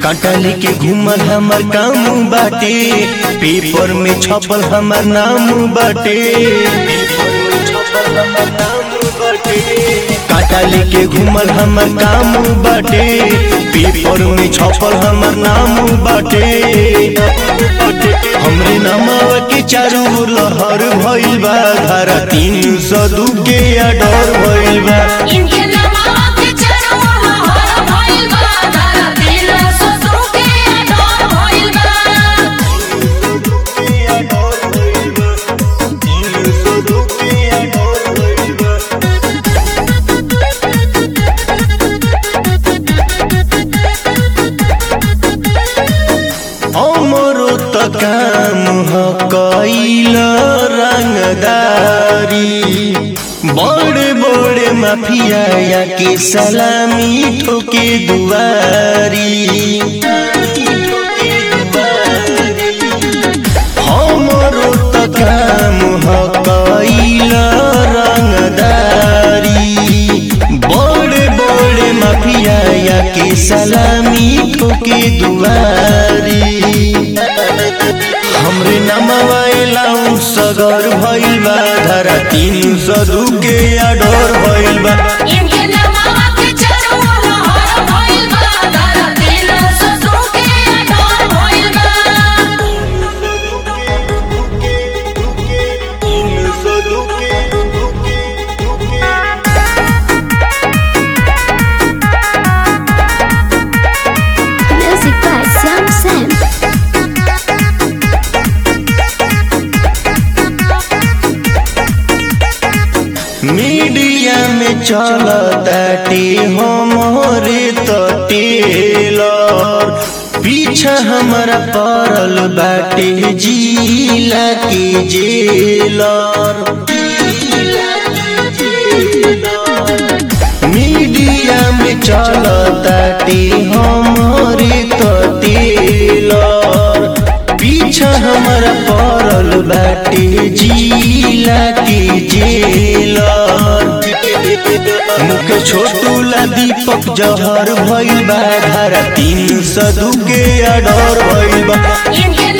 कांटा लेके घूमल हमर काम बाटे पेपर में छपल हमर नाम बाटे कांटा लेके घूमल हमर काम बाटे पेपर में छपल हमर नाम बाटे हमरे नामावा के चारू ओर लहर भइल बा धारा तीन सौ दू के अडर भइल बा इनके नमवा के चढ़वा हर भइल बा धारा दिल ससुर के डर भइल बा हमरो त काम ह कैल रंगदारी बड़े बड़े माफिया या के सलामी ठोके दुआरी हमरो त काम ह कैल रंगदारी बड़े बड़े माफिया या के सलामी ठोके दुआरी हमरे नमवा एलाउ सगर भइल बा धारा तीन सौ दू के अडर भइल बा इनके नमवा के चढ़वा हर भइल बा धारा दिल ससुर के डर भइल बा Music by Sam Sam. Media में चलताटे हमरे त टेलर पीछा हमारा पड़ल बाटे जिला के जेलर मीडिया में चलताटे हमरे त टेलर पीछा हमारा पड़ल बाटे जिला के जेलर मुख छोटू ला दीपक जहर भइल बा धारा तीन सौ दू के अडर भइल बा इनके